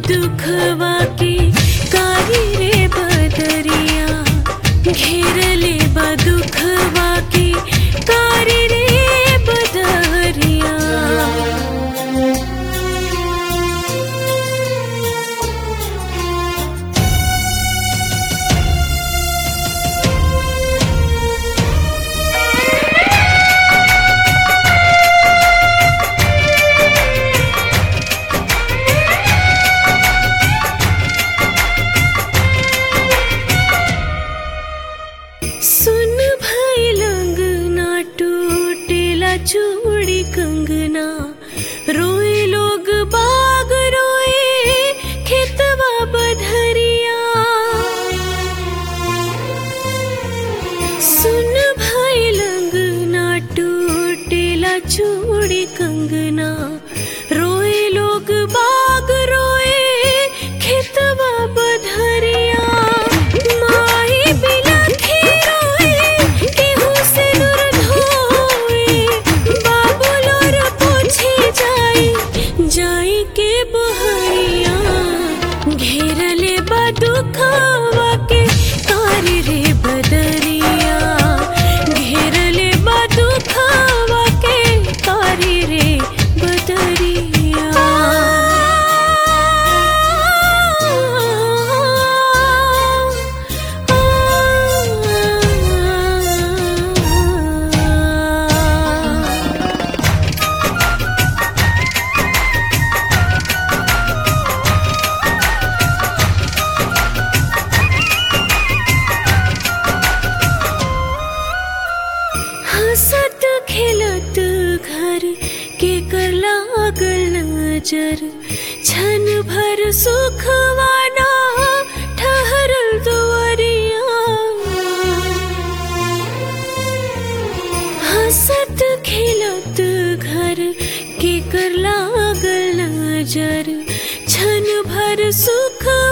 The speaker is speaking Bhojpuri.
दुखवा के कारी रे बदरिया घेरले बा दुखवा के कारी रे बदरिया सुन भाई लंगना टूटेला चूड़ी कंगना रोए लोग बाग रोए खेतवा बधरिया सुन भाई लंगना टूटेला चूड़ी कंगना रोए लोग बाग रोए खेतवा बधरिया माई बिलखी रोए केहू से दूर धोए बाबू लोर पूछे जाई जाई के बहरिया घेरले बा दुखवा के कारी रे बदरिया घेरले बा दुखवा के कारी रे बदरिया हंसत खेलत घर के कर लागल नजर छन भर सुखवाना ठहरल दुआरिया हंसत खेलत घर के कर लागल नजर छन भर सुख